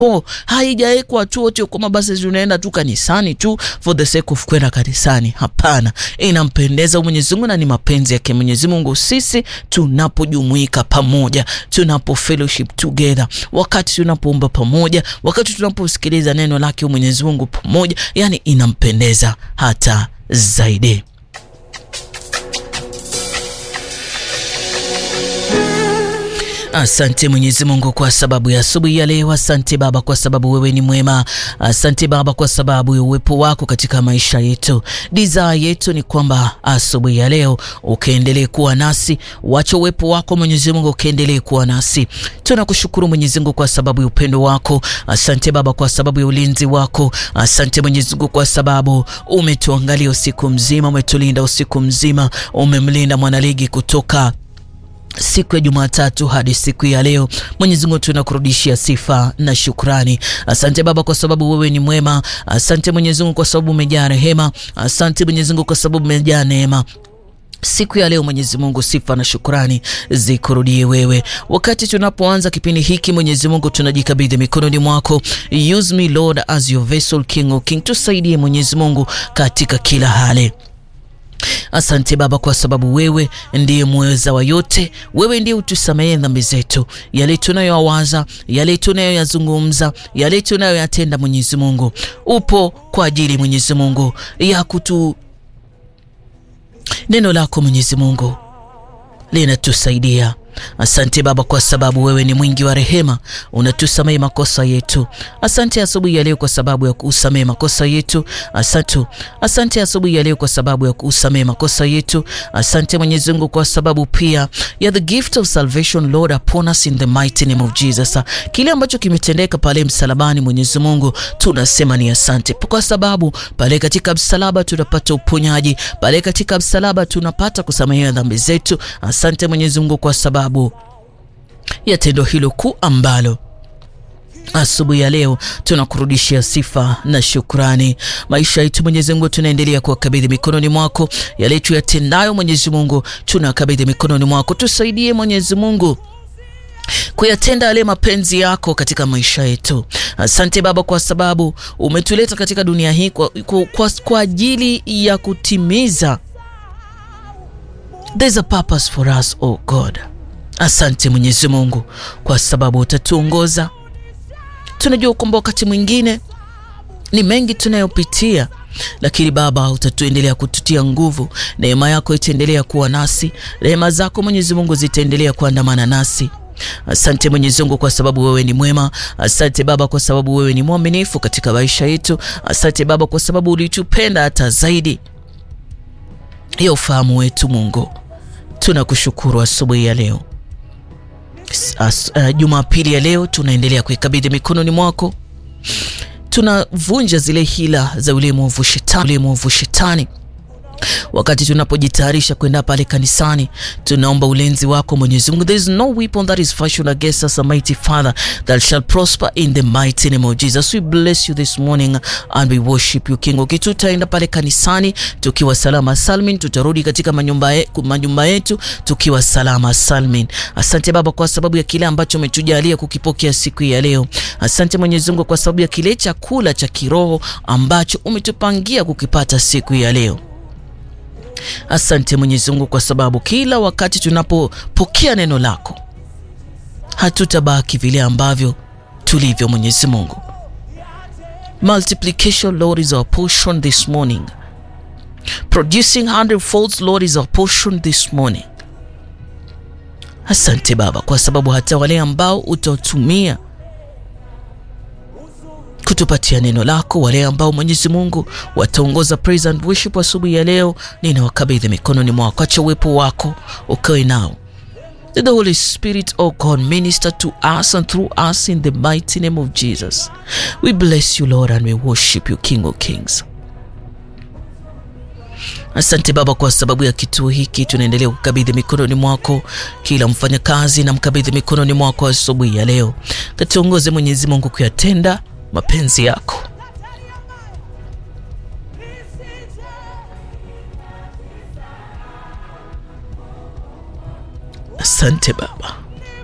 Oh, haijawekwa tu wote kwamba basi tunaenda tu kanisani tu for the sake of kwenda kanisani. Hapana, inampendeza Mwenyezi Mungu na ni mapenzi yake Mwenyezi Mungu sisi tunapojumuika pamoja, tunapo fellowship together, wakati tunapoomba pamoja, wakati tunaposikiliza neno lake Mwenyezi Mungu pamoja, yani inampendeza hata zaidi. Asante Mwenyezi Mungu kwa sababu ya asubuhi ya leo. Asante Baba kwa sababu wewe ni mwema. Asante Baba kwa sababu ya uwepo wako katika maisha yetu. Desire yetu ni kwamba asubuhi ya leo ukaendelee kuwa nasi, wacha uwepo wako Mwenyezi Mungu ukaendelee kuwa nasi. Tunakushukuru Mwenyezi Mungu kwa sababu ya upendo wako. Asante Baba kwa sababu ya ulinzi wako. Asante Mwenyezi Mungu kwa sababu umetuangalia usiku mzima, umetulinda usiku mzima, umemlinda mwanaligi kutoka siku ya Jumatatu hadi siku ya leo. Mwenyezi Mungu tunakurudishia sifa na shukrani. Asante Baba kwa sababu wewe ni mwema. Asante Mwenyezi Mungu kwa sababu umejaa rehema. Asante Mwenyezi Mungu kwa sababu umejaa neema. Siku ya leo Mwenyezi Mungu, sifa na shukrani zikurudie wewe. Wakati tunapoanza kipindi hiki, Mwenyezi Mungu, tunajikabidhi mikononi mwako. Use me Lord as your vessel, King of King. Tusaidie Mwenyezi Mungu katika kila hali. Asante Baba kwa sababu wewe ndiye mweza wa yote. Wewe ndiye utusamehe dhambi zetu, yale tunayowaza, yale tunayoyazungumza, yale tunayoyatenda. Mwenyezi Mungu upo kwa ajili Mwenyezi Mungu ya kutu neno lako Mwenyezi Mungu linatusaidia. Asante Baba kwa sababu wewe ni mwingi wa rehema, unatusamehe makosa yetu. Asante asubuhi ya leo kwa sababu ya kusamehe makosa yetu. Asante, asante asubuhi ya leo kwa sababu ya kusamehe makosa yetu. Asante Mwenyezi Mungu kwa sababu pia ya the gift of salvation Lord upon us in the mighty name of Jesus. Kile ambacho kimetendeka pale msalabani, Mwenyezi Mungu tunasema ni asante, kwa sababu pale katika msalaba tunapata uponyaji, pale katika msalaba tunapata kusamehewa dhambi zetu. Asante Mwenyezi Mungu kwa sababu ya tendo hilo kuu ambalo asubuhi ya leo tunakurudishia sifa na shukrani. Maisha yetu Mwenyezi Mungu tunaendelea kuwakabidhi mikononi mwako, yale tuyatendayo Mwenyezi Mungu tunakabidhi mikononi mwako. Tusaidie Mwenyezi Mungu kuyatenda yale mapenzi yako katika maisha yetu. Asante Baba kwa sababu umetuleta katika dunia hii kwa, kwa, kwa, kwa ajili ya kutimiza There's a purpose for us, oh God. Asante Mwenyezi Mungu kwa sababu utatuongoza. Tunajua kwamba wakati mwingine ni mengi tunayopitia, lakini Baba utatuendelea kututia nguvu. Neema yako itaendelea kuwa nasi, rehema zako Mwenyezi Mungu zitaendelea kuandamana nasi. Asante Mwenyezi Mungu kwa sababu wewe ni mwema. Asante Baba kwa sababu wewe ni mwaminifu katika maisha yetu. Asante Baba kwa sababu ulitupenda hata zaidi ya ufahamu wetu. Mungu tunakushukuru asubuhi ya leo. Uh, Jumapili ya leo tunaendelea kuikabidhi mikononi mwako. Tunavunja zile hila za ule mwovu shetani, ule mwovu shetani wakati tunapojitayarisha kwenda pale kanisani, tunaomba ulinzi wako Mwenyezi Mungu. There is no weapon that is fashioned against us, mighty Father, that shall prosper in the mighty name of Jesus. We bless you this morning and we worship you King. Okay, tutaenda pale kanisani tukiwa salama salmin, tutarudi katika manyumba yetu, manyumba yetu tukiwa salama salmin. Asante Baba kwa sababu ya kile ambacho umetujalia kukipokea siku ya leo. Asante Mwenyezi Mungu kwa sababu ya kile chakula cha kiroho ambacho umetupangia kukipata siku ya leo. Asante Mwenyezi Mungu kwa sababu kila wakati tunapopokea neno lako hatutabaki vile ambavyo tulivyo. Mwenyezi Mungu, multiplication Lord is our portion this morning, producing hundredfolds Lord is our portion this morning. Asante Baba kwa sababu hata wale ambao utatumia kutupatia neno lako, wale ambao Mwenyezi Mungu wataongoza praise and worship asubuhi ya leo, ninawakabidhi mikononi mwako. Acha uwepo wako ukawe nao. The Holy Spirit, oh God, minister to us and through us in the mighty name of Jesus. We bless you Lord and we worship you King of Kings. Asante Baba kwa sababu ya kituo hiki, tunaendelea kukabidhi mikononi mwako kila mfanyakazi, na mkabidhi mikononi mwako asubuhi ya leo. Katuongoze Mwenyezi Mungu kuyatenda mapenzi yako. Asante Baba.